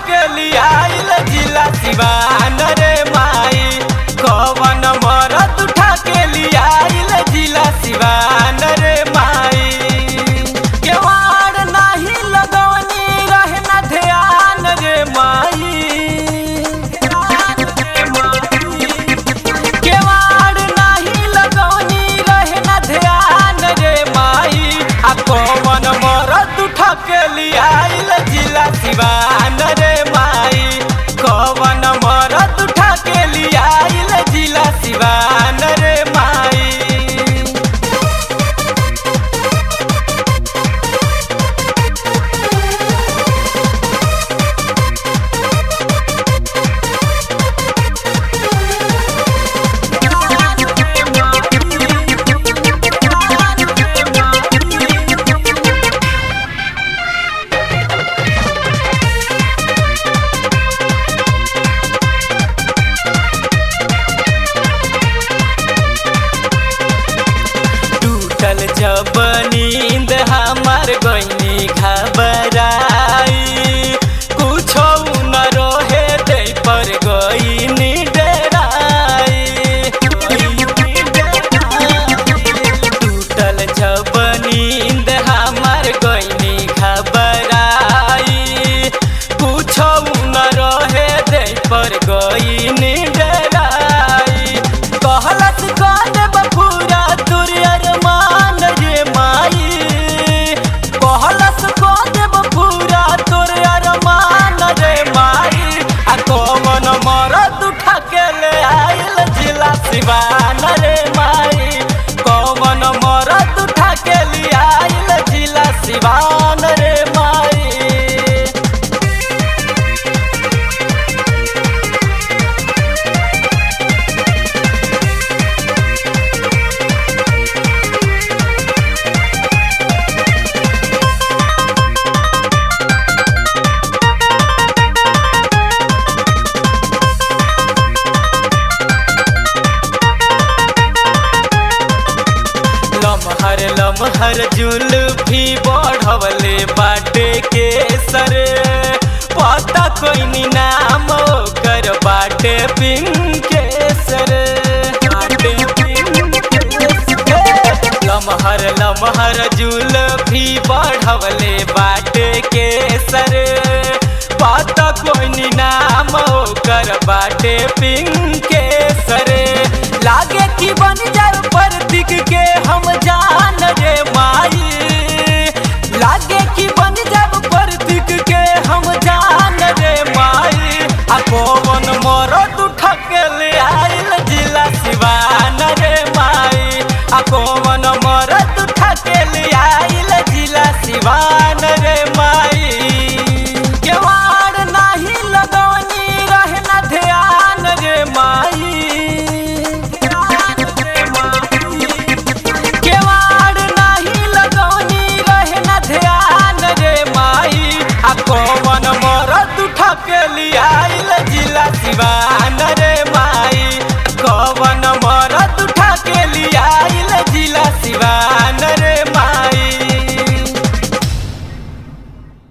के लियाइल जिला सिवान रे माई कवन मरद उठा के लियाइल जिला सिवान रे माई केवाड़ नाही लगवनी रहे ना ध्यान रे माई केवाड़ नाही लगवनी रहे ना ध्यान रे माई आ कवन मरद उठा के लियाइल जिला सिवान रे माई कवन मरद उठा के लियाइल जिला सिवान रे माई टूटल जब नींद हमार गईनी घबराई कुछो न रोहे दे पर गईनी डराई टूटल जब नींद हमार गईनी घबराई कुछो न रोहे दे पर गईनी डराई कहलत कद बफूरा तुरियर मान रे माई कहलत कद बफूरा तुरियर मान रे माई आ कवन मरद उठा के ले आइल जिला सिवान रे माई कवन मरद उठा के ले आइल जिला सिवान रे माई लमहर लमहर जुल्फी बढ़वले बाटे के सर पता कोई नाम ओकर बाटे पिंकेसर बाटे पिंकेसर। लमहर लमहर जुल्फी बढ़वले बाटे के सर पता कोई नाम ओकर बाटे पिंक